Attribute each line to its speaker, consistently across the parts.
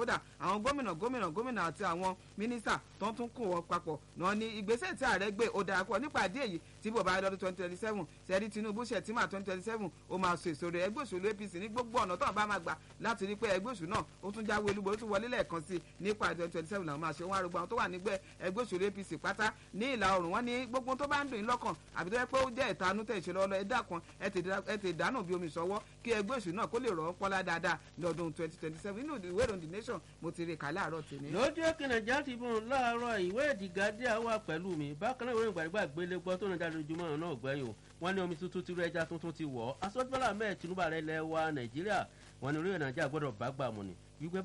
Speaker 1: kódà àwọn gómìnà gómìnà gómìnà àti àwọn mínísítà tó ń tún kó wọn papọ̀ náà ni ìgbésẹ̀ tí ààrẹ gbé ó dára pọ̀ nípa àdé èyí tí bò bá lọ́dún twenty twenty seven sẹ́rí tinubu ṣètìmá twenty twenty seven ó máa so èso rẹ̀ ẹgbẹ́ òṣèlú apc ní gbogbo ọ̀nà tó bá máa gbà láti rí pé ẹgbẹ́ òṣèlú náà ó tún jáwé olúbo ó tún wọlé lẹ́ẹ̀kan sí nípa twenty twenty seven làwọn máa ṣe wọn arúgbó àwọn tó wà nígbẹ́ ẹgbẹ́ òṣèlú apc pátá ní ìlà oòrùn wọn ní gbogbo tó bá ń dùn yín lọ́kàn àbí tó yẹ pé ó jẹ́ ìtanú tẹ̀ ṣe lọ́wọ́ ẹ dákun ẹ tè dànù bí omi ìṣọwọ́ kí ẹgbẹ́ òṣèlú náà kó lè rọ̀ ọ́ pọ́nlá dáadáa lọ́dún twenty twenty seven nínú ìwé ìròyìn the nation mo ti rí kà láàárọ̀ tèmi.
Speaker 2: lójú òkè nàìjíríà ti bùn láàárọ̀ ìwé ìdìgádíà wà pẹ̀lú mi bákan náà ìwé ìgbàgbà gbélé gbọ́ tó ń jáde ojúmọ́ náà gbẹ́yìn o wọ́n ní omi tuntun tìrú ẹja tuntun ti wọ̀ ọ́ asọ́jọ́lá mẹ́ẹ̀ tinubu ààrẹ ilẹ̀ wa nàìjíríà wọ́n ní orílẹ̀ nàìjíríà gbọ́dọ̀ bá gbà mọ́ ni wípé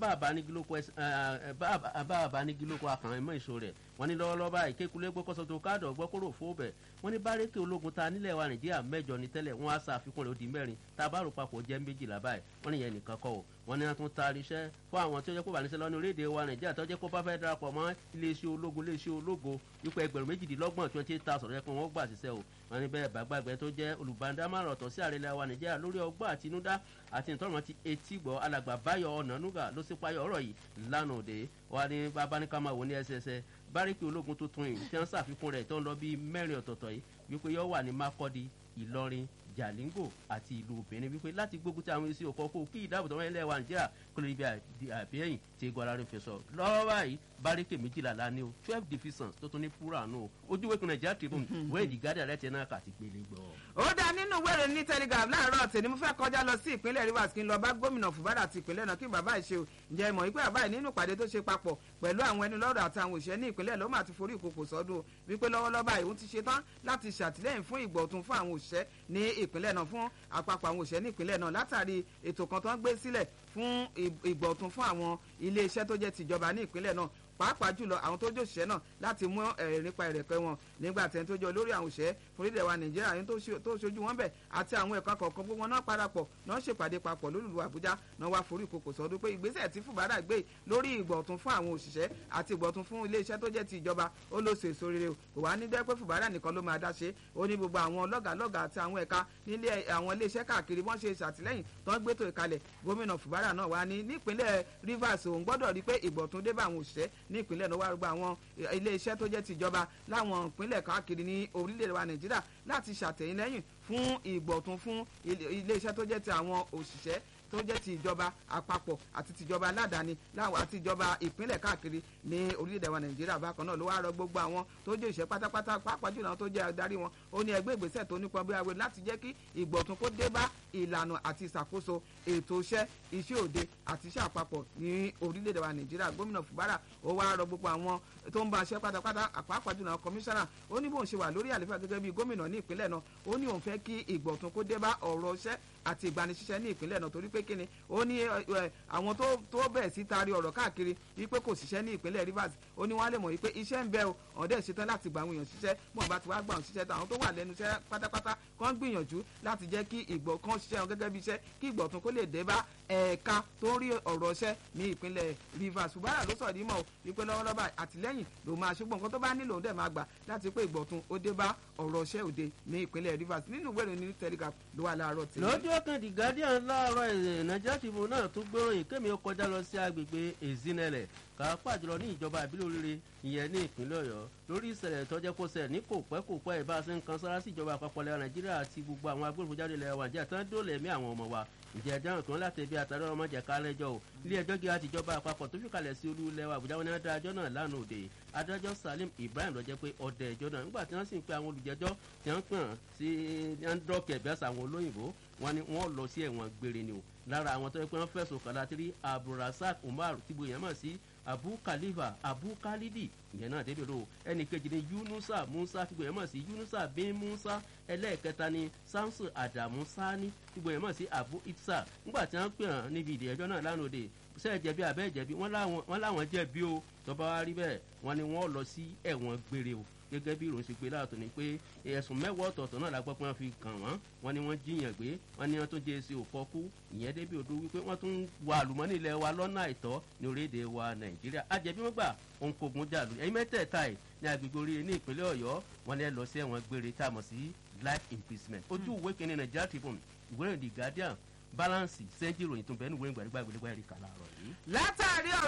Speaker 2: báàbá ní gílókò akàn ẹ̀mọ́ ìṣó rẹ̀ wọ́n ní lọ́wọ́lọ́wọ́ báyìí kékulé gbọ́ kọ́sọ́ tó káàdọ̀ gbọ́ kóró fóbẹ̀ wọ́n ní bárẹ́kì ológun ta nílẹ̀ wa nàìjíríà mẹ́jọ ní tẹ́lẹ̀ wọ́n á ṣàfikún rẹ̀ ó di mẹ́rin tá a bá rò papọ̀ jẹ́ méjìlá báyìí wọ́n ní yẹn nìkan kọ́ o wọ́n ní wọ́n tún taari iṣẹ́ fún àwọn tí ó jẹ́ kó bá níṣẹ́ lọ́nà orílẹ̀-èdè wa nàìjíríà tó jẹ́ kó bá fẹ́ darapọ̀ mọ́ iléeṣẹ́ ológun iléeṣẹ́ ológo wípé ẹgbẹ̀rún méjìdínlọ́gbọ̀n twenty eight thousand yẹ kó wọ́n gbà síṣẹ́ o wọ́n ní bẹ́ẹ̀ bá gbàgbẹ́ tó jẹ́ olùbádámọ̀ràn ọ̀tọ̀ sí ààrẹ ilẹ̀ wa nàìjíríà lórí ọgbọ́n àtinúdá àti ìtọ́rọ̀mọ́ ti etí gbọ́ alàgbà báyọ̀ ọ̀nànúgà ló sì payọ̀ ọ̀rọ̀ yìí lánàá òde wọ́n ní bàbá ní ká máa wò ní ẹsẹsẹ báríkì ológun tuntun yìí tí wọ́n ṣàfikún rẹ̀ tó ń lọ bíi mẹ́rin ọ̀tọ̀ọ̀tọ̀ yìí wípé yóò wà ní mákọ́dí ìlọrin jalingo àti ìlú benin wípé láti gbógun tí àwọn èsì òkò kó kí ìdáàbòtò wọn ilẹ̀ wa nàìjíríà kó lè bí àbíyẹ̀yìn tí egun ara rẹ̀ fi sọ lọ́wọ́ báyìí báríkè méjìlá la ní o twelve divisions tó tún ní fúra nù o ojú wẹ́kùn nàìjíríà tribune wẹ́ẹ̀dì gádà rẹ̀ tẹ̀ náà kà ti gbélé gbọ́.
Speaker 1: ó dá nínú wẹ́rẹ̀ ní telegraph láàárọ̀ tèmi mo fẹ́ kọjá lọ sí ìpínlẹ̀ rivers kí n lọ bá gómìnà fúbárà ti ìpínlẹ̀ náà kí bàbá ìṣe o ǹjẹ́ ìmọ̀ wípé bàbá yìí nínú ìpàdé tó ṣe papọ̀ pẹ̀lú àwọn ẹni lọ́rọ̀ àti àwọn òṣìṣẹ́ ní ìpínlẹ̀ ló máa ti forí ìkòkò sọ́dún wípé lọ́wọ́lọ́wọ́ báyìí òun ti ṣe tán láti ṣàtìlẹ́yìn fún ìgbọ̀tún fún àwọn òṣìṣẹ́ ní ìpínlẹ̀ náà fún àpapọ̀ àwọn òṣìṣẹ́ ní ìpínlẹ̀ náà látàrí ètò kan tó ń gbé sílẹ̀ fún ìgbọ̀tún fún àwọn iléeṣẹ́ tó jẹ́ tìjọba ní ìpínlẹ̀ náà pàápàá jùlọ àwọn tó jẹ́ òṣìṣẹ́ náà láti mú ẹ̀rẹ̀ nípa ìrẹ̀pẹ̀ wọn nígbà tẹ̀ tó jẹ́ olórí àwọn òṣìṣẹ́ forílẹ̀ wa nàìjíríà yẹn tó ṣojú wọn bẹ̀ àti àwọn ẹ̀ka kọ̀ọ̀kan gbogbo náà parapọ̀ náà ṣèpàdé papọ̀ lólùlù àbújá náà wá forí ìkòkò sọdún pé ìgbésẹ̀ tí fúbárà gbé lórí ìgbọ̀tún fún àwọn òṣìṣẹ́ àti ìgbọ̀tún fún iléeṣẹ́ tó jẹ́ ti ìjọba ó ló ṣe èso rere o kò wá ní dẹ́ pé fúbárà nìkan ló máa dá ṣe ó ní gbogbo àwọn lọ́gàlọ́gà àti àwọn ẹ̀ka nílé àwọn iléeṣẹ́ káàkiri wọ́n ṣe ṣàtìlẹ́yìn tó ń gbétò ìkalẹ̀ gómìnà fúbárà náà wá ní nípínlẹ̀ rivers òun gbọ́dọ̀ rí pé ìgbọ̀tún dé bá àwọn òṣìṣẹ́ ní ìpínlẹ̀ náà wá rúgbà àwọn iléeṣẹ́ tó jẹ́ tìjọba láwọn ìpínlẹ̀ káàkiri ní orílẹ̀-èdè wa nàìjíríà láti ṣàtẹ̀yìnlẹ́yìn fún ìgbọ̀tún fún iléeṣẹ́ tó jẹ́ ti àwọn òṣìṣẹ́ tó jẹ́ ti ìjọba àpapọ̀ àti tìjọba aládàáni àti ìjọba ìpínlẹ̀ káàkiri ní orílẹ̀-èdè wa nàìjíríà bákan náà ló wá rọ gbogbo àwọn tó jẹ́ òṣìṣẹ́ pátápátá pàápàá jùlọ àwọn tó jẹ́ adarí wọn ó ní ẹgbẹ́ ìgbésẹ̀ tó nípọn bí awé láti jẹ́ kí ìgbọ̀tún kó dé bá ìlànà àti ìṣàkóso ètò iṣẹ́ iṣẹ́ òde àti iṣẹ́ àpapọ̀ ní orílẹ̀-èdè wa nàìjíríà gómìnà fúbárà ó wá rọ gbogbo àwọn tó ń bá aṣẹ́ pátápátá pàápàá jùlọ àwọn kọmíṣánná ó ní bóun ṣe wà lórí àlefa gẹ́gẹ́ bí gómìnà ní ìpínlẹ̀ náà ó ní òun fẹ́ kí ìgbọ̀tún kó dé bá ọ̀rọ̀ iṣẹ́ àti ìgbanisíṣẹ́ ní ìpínlẹ̀ náà torí pé kíni ó ní àwọn tó bẹ̀rẹ̀ sí taari ọ̀rọ̀ káàkiri wípé kò síṣẹ́ ní ìpínlẹ̀ rivers ó ní wọ́n á lè mọ̀ wípé iṣẹ́ ń bẹ o ọ̀dẹ́ ṣetán láti gba àwọn èèyàn ṣiṣẹ́ mọ̀ bá ti wá gbà wọn ṣiṣẹ́ táwọn tó wà lẹ́nu iṣẹ́ pátápátá kàn gbìyànjú láti jẹ́ kí ìgbọ̀ kan ṣiṣẹ́ wọn gẹ́gẹ́ bí iṣẹ́ kí ìgbọ̀tún kó lè dé bá ẹ̀ka tó ń rí ọ̀rọ̀ iṣẹ́ ní ìpínlẹ̀ rivers ṣùgbọ́n ló sọ̀rọ̀ ìmọ̀ wípé lọ́wọ́lọ́wọ́ àtìlẹ́yìn ló máa ṣùgbọ́n nǹkan tó bá nílò òun dẹ̀ máa gbà láti pé ìgbọ̀tún ó dé bá ọ̀rọ̀ iṣẹ́ òde ní ìpínlẹ̀ rivers nínú ìwé ìròyìn telegraph ló wà láàárọ̀ tí.
Speaker 2: lójú ọkàn the guardian láàárọ̀ ẹ̀ nàìjíríà tìbò náà tún gbóròyìn kémi ó kọjá lọ sí agbègbè ezinele pàápàá jùlọ ní ìjọba ìbílẹ̀ oríire ìyẹn ní ìpínlẹ̀ ọ̀yọ́ lórí ìṣẹ̀lẹ̀ tọ́jẹ́ kó ṣẹ̀ ní kò pẹ́ kò pẹ́ ìbá ṣe ń kan sára sí ìjọba àpapọ̀ lẹ́wọ̀n nàìjíríà àti gbogbo àwọn agbófinró jáde lẹ́wọ̀n nàìjíríà tán dóòlà ẹ̀mí àwọn ọmọ wa ǹjẹ́ ẹjọ́ nǹkan láti ẹbí àtàrí ọmọ jẹ̀ ká lẹ́jọ́ o ilé ẹjọ́ gíga tìjọba àpapọ̀ tó fìkàlẹ̀ sí olú ilẹ̀ wa àbújá wọn ní adájọ́ náà lánàá òde adájọ́ salim ibrahim ló jẹ́ pé ọdẹ ẹjọ́ náà nígbà tí wọ́n sì ń pe àwọn olùjẹ́jọ́ tí wọ́n pè hàn sí andrọ́kẹ̀ bí àṣà àwọn olóyìnbó wọn ni wọ́n lọ sí ẹ̀wọ̀n gbére ni o lára àwọn tó yẹ pé wọ́n fẹ̀sùn kàn láti rí abdulrasaq umar tìbò yẹn mọ̀ sí abu khalifa abu khalidi ìyẹn náà dédé ro ẹnì kejì ni yunusa musa tìgbò yẹn mọ̀ sí yunusa bin musa ẹlẹ́ẹ̀kẹta ni samson adamu sani tìgbò yẹn mọ̀ sí abu itsa nígbà tí wọ́n pè hàn níbi ìdí ẹjọ́ náà lánàá òde sẹ́ẹ̀ jẹ̀bi àbẹ́ jẹ̀bi wọ́n láwọn jẹ̀bi o tọ́ba wa rí bẹ́ẹ̀ wọ́n ní wọ́n lọ sí ẹ̀wọ̀n gbére o gẹ́gẹ́ bí ìròyìn ṣe gbé láàtọ̀ ni pé ẹ̀sùn mẹ́wàá ọ̀tọ̀ọ̀tọ̀ náà la gbọ́ pé wọ́n fi kàn wọ́n wọ́n ní wọ́n jiyàn gbé wọ́n ní wọ́n tún jẹ́ èsì òfọ́kú ìyẹn débi odò wípé wọ́n tún wà àlùmọ́nì ilẹ̀ wa lọ́nà àìtọ́ ní orílẹ̀-èdè wa nàìjíríà àjẹbí wọ́n gbà òun kogun jàlù ẹ̀yin mẹ́tẹ̀ẹ̀ta ẹ̀ ní agbègbè orí ní ìpínlẹ̀ ọ̀yọ́ wọ́n ní ẹ lọ sí ẹ̀wọ̀n gbére tá a mọ̀ sí life imprisonment ojú ìwé kìíní nàìjíríà tribune ìwé ìròyìn the guardian balance sẹ́ńjì ìròyìn tó bẹ́ẹ̀ ní ìwé ìgbàlódé gbàgbé ẹ̀rí kàlà ọ̀rọ̀ yìí.
Speaker 1: látàrí ọ̀rọ̀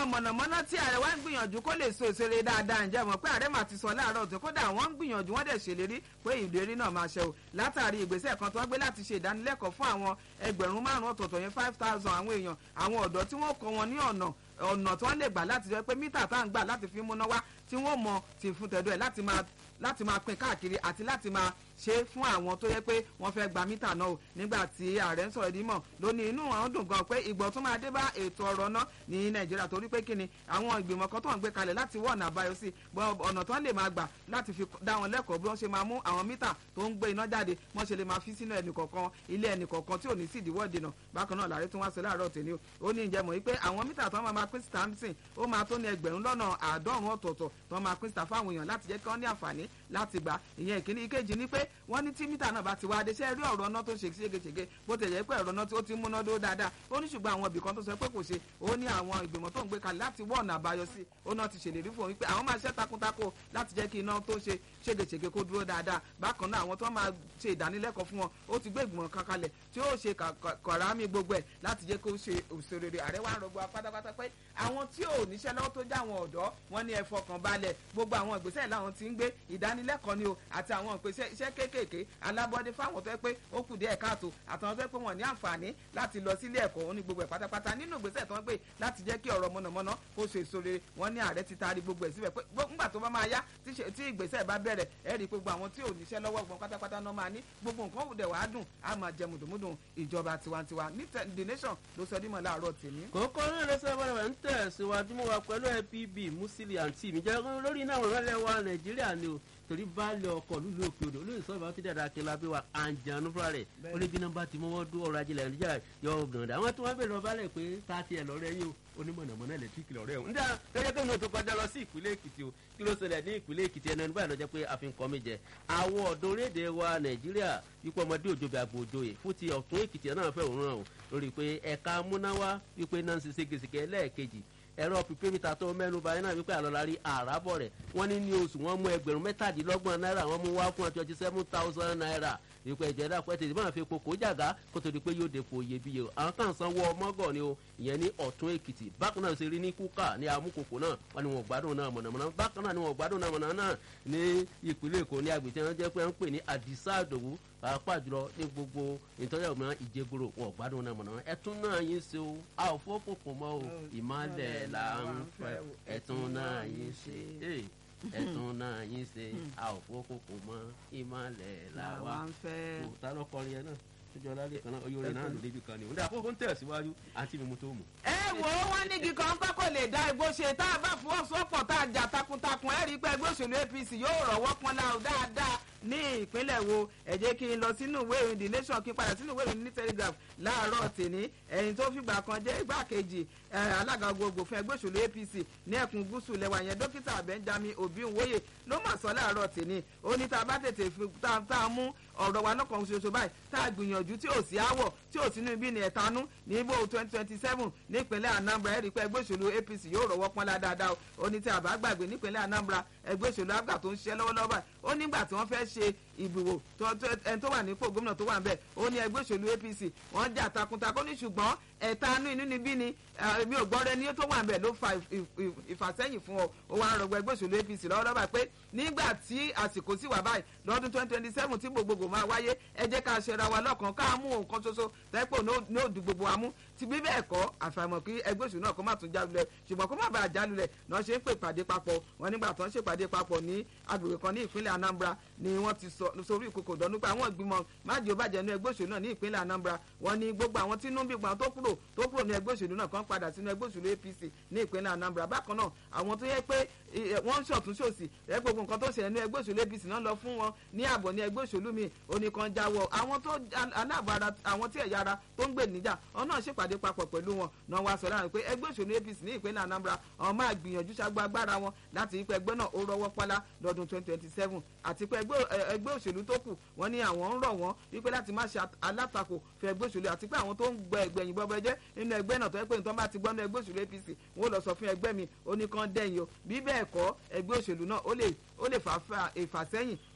Speaker 1: iná mọ̀nàmọ́ná tí ààrẹ wa ń gbìyànjú kó lè so ìṣeré dáadáa ǹjẹ́ mọ̀ pé ààrẹ mà ti sọ láàárọ̀ tó kódà wọ́n ń gbìyànjú wọ́n dẹ̀ ṣèlérí pé ìlérí náà máa ṣe o látàrí ìgbésẹ̀ kan tó wọ́n gbé láti ṣe ìdánilẹ́kọ̀ọ́ fún àwọn ẹgbẹ̀rún márùn-ún ọ̀tọ̀ọ̀tọ̀ yẹn five thousand àwọn èèyàn àwọn ọ̀dọ́ tí wọ́n kọ́ wọn ní ọ̀nà ọ̀nà tí wọ́n lè gbà láti jẹ́ pé mítà tá à ń gbà láti fi múná wá tí wọ́n mọ ti fún tẹ̀dọ̀ ẹ̀ láti máa láti máa pín káàkiri àti láti máa ṣe fún àwọn tó yẹ pé wọ́n fẹ́ gba mítà náà o nígbà tí ààrẹ ń sọ̀rọ̀ ìdímọ̀ lónìí inú àwọn dùn gan pé ìgbọ̀ tún máa dé bá ètò ọ̀rọ̀ náà ní nàìjíríà torí pé kíni àwọn ìgbìmọ̀ kan tó ń gbé kalẹ̀ láti wọ́ ọ̀nà àbáyọ sí ọ̀nà tó ń lè máa gbà láti fi dá wọn lẹ́kọ̀ọ́ bí wọ́n ṣe máa mú àwọn mítà tó ń gbé iná jáde wọ́n ṣe lè máa fi sínú ẹnìkọ̀ọ̀kan ilé ẹnìkọ̀ọ̀kan tí ò ní sí ìdíwọ́ ìdènà bákan náà làárẹ̀ tún wá sí láàárọ̀ tèmi o ó ní ìjẹ́ mọ̀ wípé àwọn mítà tó máa pín síta ń ó máa tó ní ẹgbẹ̀rún lọ́nà àádọ́rùn ọ̀tọ̀ọ̀tọ̀ tó máa pín síta fáwọn èèyàn láti jẹ́ kí wọ́n ní àǹfààní láti gbà ìyẹn ìkíní ìkejì ni pé wọ́n ní tí mítà náà bá ti wá adé ṣe rí ọ̀rọ̀ náà tó ṣe ségesège bó tẹ̀ jẹ́ pé ọ̀rọ̀ náà tó ti múná dó dáadáa ó ní ṣùgbọ́n àwọn ibìkan tó sọ pé kò ṣe ó ní àwọn ìgbìmọ̀ tó ń gbé kalẹ̀ láti wọ́ ọ̀nà àbáyọ sí ó náà ti ṣèlérí fún òun pé àwọn máa ṣẹ́ takuntakò láti jẹ́ kí iná tó ṣe ségesège kó dúró dáadáa bákan náà àwọn tó máa ṣe ìdánilẹ́kọ̀ọ́ fún wọn ó ti gbé ìgbìmọ̀ kan kalẹ̀ tí ó ṣe kọ̀rámì gbogbo ẹ̀ láti jẹ́ kó ṣe òṣèré ààrẹ wa ń rọgbọ pátápátá pé àwọn tí ò níṣẹ́ lọ́wọ́ tó já àwọn ọ̀dọ́ wọn ní ẹ fọkàn balẹ̀ gbogbo àwọn ìgbésẹ̀ làwọn ti ń gbé ìdánilẹ́kọ̀ọ́ ni o àti àwọn ìpèsè iṣẹ́ kéékèèké alábọ́dé fáwọn tó yẹ pé ó kù díẹ̀ káàtó àtàwọn tó yẹ pé wọ́n ní àǹfààní láti lọ sílé ẹ̀kọ́ ó ní gbogbo ẹ̀ pátápátá nínú ìgbésẹ̀ tó ń gbé láti jẹ́ kí ọ̀rọ̀ mọ̀nàmọ́ná kó so èso rere wọ́n ní ààrẹ ti taari gbogbo ẹ̀ síbẹ̀ pé nígbà tó bá máa yá tí ìgbésẹ̀ bá bẹ̀rẹ̀ ẹ rí i pé gbogbo àwọn tí ò níṣẹ́ lọ́wọ́ gbọ́n pátápátá náà máa ní gbogbo nǹkan òdẹ̀ wàá dùn á máa jẹ mùdùmùdùn ìjọba tiwantiwa ní the nation ló sọ dímọ̀ láàárọ̀ tèmi.
Speaker 2: kókó náà ló sọ wẹ́rẹ́ ń tẹ̀síwájú mọ́ wa pẹ̀lú ẹbí musili àǹtí mi jẹ́ lórí náà rẹ́lẹ̀ wa nàìjíríà ni o torí baálé ọkọ̀ lúlu òkè odò olóyè sọ́ọ̀bù àwọn tí dàda akínlá bí wa àǹjànú fúnra rẹ̀ ó lé bí nọ́mbà tí wọ́n dún ọrọ̀ ajé nàìjíríà yọ gànda àwọn tí wọ́n bẹ̀rẹ̀ ọbalẹ̀ pé tá a tiẹ̀ lọ́rẹ́ yín o onímọ̀nàmọ́ná ẹ̀lẹ́tíríkì lọ́rẹ́ o. nígbà lọ́jọ́ pé mo tó kọjá lọ sí ìpínlẹ̀ èkìtì o kí ló ṣẹlẹ̀ ní ìpínlẹ̀ èkìtì ẹnu ẹnu báyìí lọ́jọ́ pé a fi ń kọ́ mi jẹ. àwọn ọ̀dọ́ orílẹ̀-èdè wa nàìjíríà wípé ọmọdé òjòbí àgbò òjòyè fún ti ọ̀tún èkìtì náà fẹ́ òun ràn o lórí pé ẹ̀ka múnáwá wípé náà ń ṣe ségesège ẹlẹ́ẹ̀kejì ẹ̀rọ pípémítà tó mẹ́nu báyìí náà wípé àlọ́lárí àràbọ̀ rẹ̀ wọ́n ní ní oṣù wọ́n mú ẹgbẹ̀rún mẹ́tàdínlọ́gbọ̀n náírà wọ́n mú wá fún twenty seven thousand naira wípé ẹ̀jẹ̀ dà pẹ́ tètè máa fi kókó jàgá kó tó di pé yóò dépò iyebíye o àwọn kan sanwó ọmọgọ̀ ni o ìyẹn ní ọ̀tún èkìtì bákan náà ṣe rí ní kúkà ní amúkòkò náà wọ́n ní wọn gbádùn náà mọ̀nàmọ́ná bákan náà ni wọn gbádùn náà mọ̀nàmọ́ná ní ìpínlẹ̀ èkó ní agbègbè wọn jẹ́ pé wọ́n ń pè ní àdìsá àdòwú pàápàá jùlọ ní gbogbo ìtọ́jú ọ̀gbìn ìjẹgoro wọn gbádùn náà mọ̀nàmọ́ná ẹ̀tún náà yín ṣe o a ò fọ́pọ̀pọ̀ mọ́ o ìmọ̀lẹ̀ là ń fẹ́ ẹ̀tún náà yín ṣe ẹ̀tún náà yín ṣe a ò fọ́pọ̀pọ̀ mọ́ ìmọ̀lẹ̀ là wà
Speaker 1: ń fẹ́.
Speaker 2: ta ló kọrin yẹn náà tójú ọlálẹ kan náà oyè orin náà ló débi kan ni òun dà kókó ń tẹ̀síwájú àti mímú tó mú.
Speaker 1: ẹ wò ó wọn ní kíkan ń kọ́kọ́ lè dá igbó ṣe tá a bá fọwọ́sowọ́pọ̀ tá a jà takuntakun ẹ rí i pé ẹgbẹ́ òṣèlú apc yóò rọ̀wọ́ pọ́nlá dáadáa ní ìpínlẹ̀ wo ẹ jẹ́ kí n lọ sínú ìwé ìròyìn the nation kí n padà sínú ìwé ìròyìn ní telegraph láàárọ̀ tèmi ẹ̀yìn tó fìgbà kan jẹ́ igbákejì alága gbogbo fún ẹgbẹ́ òṣèlú apc ní ẹkùn gúúsù lẹ́wà yẹn dókítà benjamin obinwoye ló mà sọ láàárọ̀ tèmi ó ní tá a bá tètè fi tá a mú ọ̀rọ̀ wa lọ́kàn ṣoṣo báyìí tá a gbìyànjú tí ò sí áwọ̀ tí ò sínú ibi ní ẹ̀tanú ní ibò twenty twenty seven nípínlẹ̀ anambra ẹ̀rí pé ẹgbẹ́ òṣèlú apc yóò rọ̀wọ́ pọ́nlá dáadáa ó ní tí a bá gbàgbé nípínlẹ̀ anambra ẹgbẹ́ òṣèlú abga tó ń ṣiṣẹ́ lọ́wọ́lọ́wọ́ báyìí ó nígbà tí wọ́n fẹ́ ṣe ìbìwò ẹni tó wà nípò gómìnà tó wà ń bẹ̀ ó ní ẹgbẹ́ òṣèlú apc wọ́n jà takuntakun ní ṣùgbọ́n ẹ̀tanú inú níbí ni mi ò gbọ́ rẹ ní tó wà ń bẹ̀ ló fa ìfàsẹ́yìn fún ọ ó wà ń rọgbọ ẹgbẹ́ òṣèlú apc lọ́wọ́lọ́wọ́ pé nígbà tí àsìkò sì wà báyìí lọ́dún twenty twenty seven tí gbogbogbò máa wáyé ẹ jẹ́ ká ṣera wa lọ́kàn ká mú nǹkan ṣoṣo tẹ́pọ̀ ní òdì gbogbo wa mú ti bí bẹ́ẹ̀ kọ́ àfàìmọ̀ kí ẹgbẹ́ òṣèlú náà kó má tún jálulẹ̀ ṣùgbọ́n kó má bàa jálulẹ̀ náà ṣe ń pè pàdé papọ̀ wọn nígbà tó ń ṣèpàdé papọ̀ ní agbègbè kan ní ìpínlẹ̀ anambra ni wọ́n ti sọ sórí ìkòkò dọ́nú pé àwọn ìgbìmọ̀ májì ó bàjẹ́ ní ẹgbẹ́ òṣèlú náà ní ìpínlẹ̀ anambra wọn ni gbogbo àwọn tí inú ń bí gbọ́n tó kúrò tó kúrò ní ẹgbẹ́ òṣèlú náà kan padà sínú ẹgbẹ́ òṣèlú apc ní ìpínlẹ̀ anambra bákan náà àwọn tó yẹ pé wọ́n ń ṣọ̀tún ṣòsì ẹ gbogbo nǹkan tó ṣẹlẹ̀ ní ẹgbẹ́ òṣèlú apc náà lọ fún wọn ní ààbọ̀ ní ẹgbẹ́ òṣèlú mi oníkan jáwọ́ àwọn tó aláàbàrà àwọn tí ẹ̀yà ara tó ń gbè níjà wọn náà ṣèpàdé papọ̀ pẹ̀lú wọn náà wá sọ láàrin pé ẹgbẹ́ òṣèlú apc ní ìpínlẹ̀ anambra àwọn máa gbìyànjú ṣàgbọ́ agbára wọn láti rí pé ẹgbẹ́ náà ó rọwọ́ pálá lọ́dún twenty twenty seven àti pé ẹgbẹ́ òṣèlú tó kù wọ́n ní àwọn ń rọ̀ wọ́n wípé láti má ṣe alátakò fún ẹgbẹ́ òṣèlú àti pé àwọn tó ń gbẹ ẹgbẹ̀yìn bọ́bẹ jẹ́ nínú ẹgbẹ́ náà tó yẹ pé nǹkan bá ti gbọ́ nínú ẹgbẹ́ òṣèlú apc wọ́n lọ sọ fún ẹgbẹ́ mi ó ní kán dẹ́yìn o bí bẹ́ẹ̀ kọ́ ẹgbẹ́ òṣèlú náà ó lè ó lè fà ìfàsẹ́yìn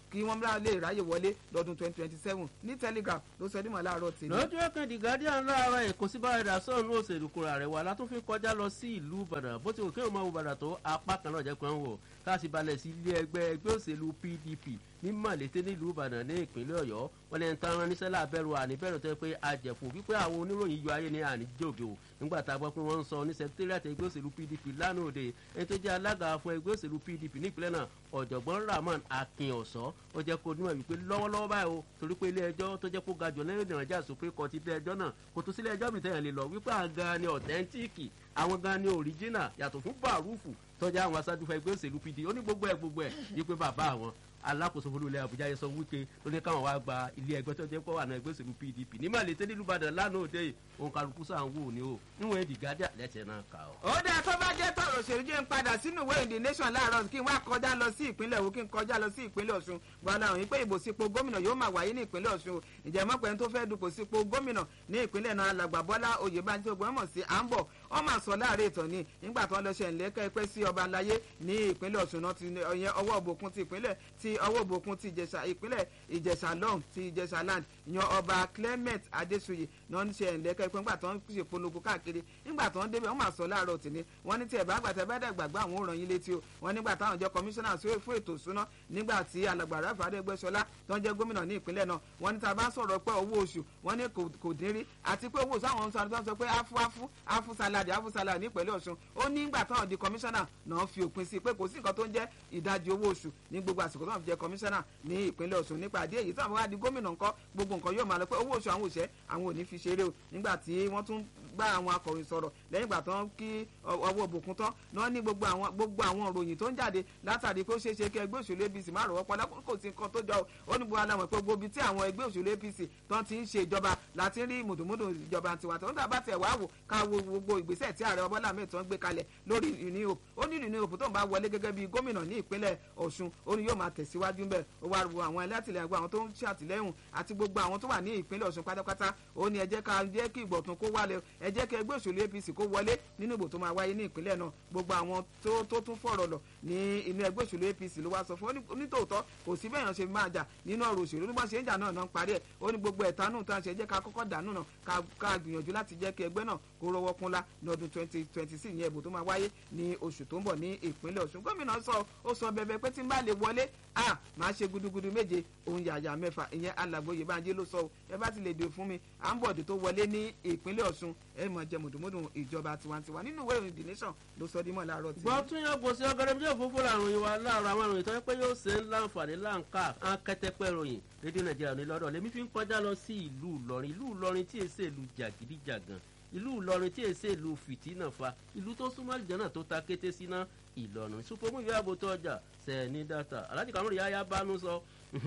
Speaker 1: kí wọ́n lè ráyè wọlé lọ́dún twenty twenty seven ní telegraph ló sọ dímọ̀ láàárọ̀ tèmi.
Speaker 2: lójú ẹ̀kan the guardian láàárọ̀ èkó sí báyìí dasọ́ọ̀nù òṣèlú kura rẹ̀ wà látún fi kọjá lọ sí ìlú ìbàdàn bó ti wò kéwọn máa wo ìbàdàn tó apá kan náà jẹ́ pé ń wò káàsì balẹ̀ sí ilé ẹgbẹ́ ẹgbẹ́ òṣèlú pdp ní màlété nílùú ìbàdàn ní ìpínlẹ̀ ọ̀yọ́ wọn lẹ́yìn tán rán níṣẹ́ láàbẹ̀rù àníbẹ̀rù tó yẹ pé àjẹ̀fù wípé àwọn oníròyìn yọ ayé ní àníjòge o nígbà tá a gbọ́ pé wọ́n ń sọ ní secretariat ẹgbẹ́ òṣèlú pdp lánàá òde ẹni tó jẹ́ alága fún ẹgbẹ́ òṣèlú pdp nípínlẹ̀ náà ọ̀jọ̀gbọ́n rahman akínọ̀sọ́ ó jẹ́ kó níwọ̀n wípé lọ́wọ́lọ́wọ́ báyìí o torí pé ilé ẹjọ́ tó jẹ́ kó ga jù lẹ́yìn ìrìnàjà supreme court ilé ẹjọ́ náà kò tún sílé ẹjọ́ mi tẹ̀yàn lè lọ wípé àwọn gan ni ọ̀tẹ́ntíìkì àwọn gan ni original yàtọ̀ fún bàrúfù tọ́jà àwọn aṣáájú fún ẹgbẹ́ òṣèlú pdp ó ní gbogbo ẹ̀ gbogbo ẹ̀ wípé bàbá àwọn alákòóso fún ilé àbújá yẹn sọ wípé ló ní káwọn wá gba ilé ẹgbẹ́ tó jẹ́ pé wà ní ẹgbẹ́ òṣèlú pdp ní màlété nílùú ìbàdàn lánàá òde yìí òun kálukú sàn wò ní o níwọ̀n èdè gádà lẹ́sẹ̀ náà kà ó.
Speaker 1: ó dáa tó bá jẹ́ tọ̀rọ̀ òṣèlú jẹ́ ń padà sínú ìwé ìdí nation láàárọ̀ kí n wá kọjá lọ sí ìpínlẹ̀ Òwu kí n kọjá lọ sí ìpínlẹ̀ Ọ̀ṣun gbọ́dọ̀ àwọn ìpè ìbò sípò gómìnà yóò máa wáyé ní ìpínlẹ̀ Ọ̀ṣun ìjẹ́ mọ́pẹ́ tó fẹ́ dupò sípò gómìnà ní ìpínlẹ̀ náà alàgbà Bọ́lá Oyèbánjí ogun mọ̀ sí àǹbọ̀ wọ́n máa sọ láàárẹ̀ ìtàn ni nígbà tó ń lọ ṣe ìlẹ́kẹ́ pẹ́ sí ọba aláyé ní ìpínlẹ̀ Ọ̀ṣun náà ti ọyẹn ọwọ́ òbòkun ti ìpínlẹ̀ ti ọwọ́ òbòkun ti ìjẹ̀ṣà ìpínlẹ̀ ìjẹ̀ṣà lọ́hùn ti ìjẹ̀ṣà land yan ọba Clement Adéṣuyè náà ń ṣe ìlẹ́kẹ́ pẹ́ nígbà tó ń ṣe polongo káàkiri nígbà tó ń débẹ̀ wọ́n máa sọ láàárọ̀ tì ní wọ́n ní tí ẹ̀ bá gbàtẹ́ bá dẹ̀ gbàgbọ́ àwọn òràn yín létí o wọ́n nígbà táwọn jẹ́ kọmíṣánná fún ètò ìṣúná nígbà tí alàgbà Ráfà Adégbèsọlá tó ń jẹ́ gómìnà ní ìpínlẹ̀ náà wọ́n ní tá a bá sọ̀rọ̀ pé owó oṣù wọ́n ní kò dín rí àti pé owó oṣù àwọn sọ sọ pé áfú áfú áfú saladi áfú saladi ní ìpínlẹ̀ Ọ̀ṣun ó ní ìgbà táwọn di kọmíṣánná náà fi òpin sí pé kò sí nǹkan tó ń jẹ́ ìdajì owó oṣù ní gbogbo àsìkò tó ń fi jẹ́ kọmíṣánná ní ìpínlẹ̀ Ọ̀ṣun nípa àdé èyí táwọn wá di gómìnà ńkọ́ gbogbo nǹkan yóò máa lọ pé owó oṣù àwọn òṣẹ́ àwọn ò ní fi ṣeré o nígbà tí wọ́n tún bá àwọn akọ̀ròyìn sọ̀rọ̀ lẹ́yìn ìgbà tó ń kí ọwọ́ òbòkun tán náà ní gbogbo àwọn gbogbo àwọn òròyìn tó ń jáde látàrí pé ó ṣeé ṣe kí ẹgbẹ́ òṣèlú APC má rọ̀wọ́ pọ́lá kò sí nǹkan tó jọ ó ní gbogbo aláwọ̀ pé gbogbo ibi tí àwọn ẹgbẹ́ òṣèlú APC tó ti ń ṣe ìjọba láti rí mùdùmùdù ìjọba tiwa tó ń dàbá tẹ̀ wá wò ká wo gbogbo ìgbésẹ̀ tí ààrẹ Bọ́lá Ahmed tó ń gbé kalẹ̀ lórí Uni Hope ó ní Uni Hope tó ń bá wọlé gẹ́gẹ́ bí gómìnà ní ìpínlẹ̀ Ọ̀ṣun ó ní yóò máa tẹ̀síwájú ń bẹ̀ ó wá wo àwọn ẹlẹ́tìlẹ́yìn àwọn tó ń ṣàtìlẹ́yìn àti gbogbo àwọn tó wà ní ìpínlẹ̀ Ọ̀ṣun pátápátá ó ní ẹ jẹ́ ká jẹ́ kí ìgbọ̀tún kó wálé ẹ jẹ́ kí ẹgbẹ́ òṣèlú APC kó wọlé nínú ìbò tó máa wáyé ní ìpínlẹ̀ náà gbogbo àwọn tó tó tún fọ̀rọ̀ lọ ní inú ẹgbẹ́ òṣèlú APC ló wá sọ fún onítòótọ́ kò sí bẹ́ẹ̀ yàn ṣe máa jà nínú ọ̀rọ̀ òṣèlú bí wọ́n ṣe ń jà náà náà ń parí ẹ̀ ó ní gbogbo ẹ̀tanú tó ń ṣe jẹ́ ká kọ́kọ́ dànù náà ká gbìyànjú láti jẹ́ kí ẹgbẹ́ náà kó rọwọ́ kúnlá ní ọdún twenty twenty six ìyẹn ìbò tó máa wáyé ní oṣù tó ń bọ̀ ní ìpínlẹ̀ Ọ̀ṣun gómìnà sọ ó sọ bẹ̀bẹ̀ pé tí n bá lè wọlé a máa ṣe gudugudu méje òun yàyà mẹ́fà ìyẹn alàgbòye báńjẹ́ ló sọ ẹ bá ti lè dè fún mi à ń bọ̀dé tó wọlé ní ìpínlẹ̀ Ọ̀ṣun ẹ mọ̀ jẹ mùdùmùdù ìjọba tiwantiwa nínú ìwé ìròyìn the nation ló sọ dímọ̀ láàárọ̀ tí.
Speaker 2: gbọ́ tún yàn gbòsí ọgọdẹ bí òfófó làrùn yìí wá láàárọ̀ àwọn ìròyìn tó yẹ pé yóò ṣe ń láǹfààní láǹkà á kẹtẹpẹ ròyìn rédíò nàìjíríà ní lọ́dọ̀ lèmi fi ń kọjá lọ sí ìlú ìlọrin ìlú ìlọrin tí èsè ìlú jàgídíjàgàn ìlú ìlọrin tí èsè ìlú fìtínà fa ìlú tó súnmọ́ àlìjánà tó ta kété síná ìlọrin supomu ìwé ààbò tó ọjà sẹ́ẹ̀ní dátà alájí kàmúrì yáyá bánú sọ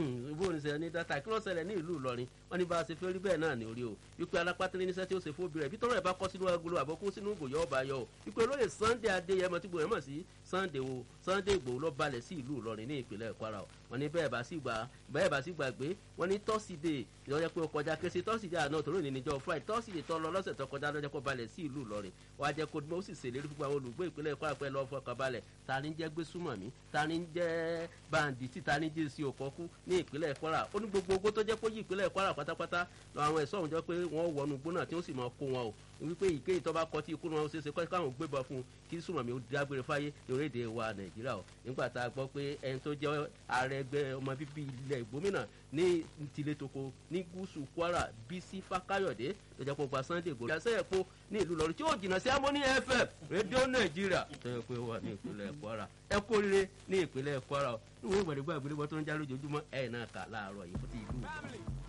Speaker 2: bó ní sẹ́ẹ̀ní dátà kí ló ṣẹlẹ̀ ní ìlú ìlọrin wọn ní bá a ṣe fẹ́ rí bẹ́ẹ̀ náà ní orí o wípé alápátẹ́lẹ́ níṣẹ́ tí ó ṣe fóbi rẹ̀ bí tọ́rọ̀ ẹ̀ bá kọ́ sínú agolo àbọ̀kú sínú ìgò ọba yọ o wípé olóyè Sunday Adéyẹmọ tí gbòòrò mọ̀ sí Sunday wo Sunday Ìgbòho ló balẹ̀ sí ìlú ìlọrin ní ìpínlẹ̀ Kwara o wọn ní bẹ́ẹ̀ bá sì gbà bẹ́ẹ̀ bá sì gbàgbé wọn ní tọ́sídẹ̀ẹ́ ìyọ́jẹ́ pé ó kọjá kése tọ́sídẹ̀ẹ́ àná tòró ní níjọ́ Friday tọ́sídẹ̀ẹ́ tọ́ lọ lọ́sẹ̀ tó kọjá lọ́jọ́ kó balẹ̀ sí ìlú ìlọrin wọ́n á jẹ́ kó ó sì ṣèlérí fún àwọn olùgbé ìpínlẹ̀ Kwara pé lọ́ọ́ fọkàn balẹ̀ ta ni jẹ́ gbésùmọ̀mí ta ni jẹ́ bàǹdìtì ta ni jẹ́ sí òkọ́kú ní ìpínlẹ̀ Kwara ó ní gbogbo ogó tó jẹ́ kó yí ìpínlẹ̀ Kwara pátápátá lọ àwọn ẹ̀ṣọ́ òun jọ pé wọ́n wọnú gbóná tí ó sì máa kó wọn o wípé ìké ìtọ́ba kọ tí ikú wọn ṣe ṣe kọ́ káwọn gbébọn fún un kí sùmọ̀mí ó dágbére fáyé lórílẹ̀‐èdè wa Nàìjíríà o nígbà tá a gbọ́ pé ẹni tó jẹ́ ààrẹ ẹgbẹ́ ọmọ bíbí ilẹ̀ ìgbómìnà ní tilétoko ní gúúsù Kwara Bísí Fákáyọ̀dé tó jẹ́ kó gba Sunday Igboho ìyàsẹ́ ẹ̀kọ́ ní ìlú Ìlọrin tí ó jìnnà sí Harmony FM rédíò Nàìjíríà tó yẹ pé wà ní ìpínlẹ̀ Kwara ẹ kú oríire ní ìpínlẹ̀ Kwara o níwèé ìgbàdégbà ìgbélébọ tó ń já lójoojúmọ́ ẹ̀ náà kà láàárọ̀ yìí fún ti ìlú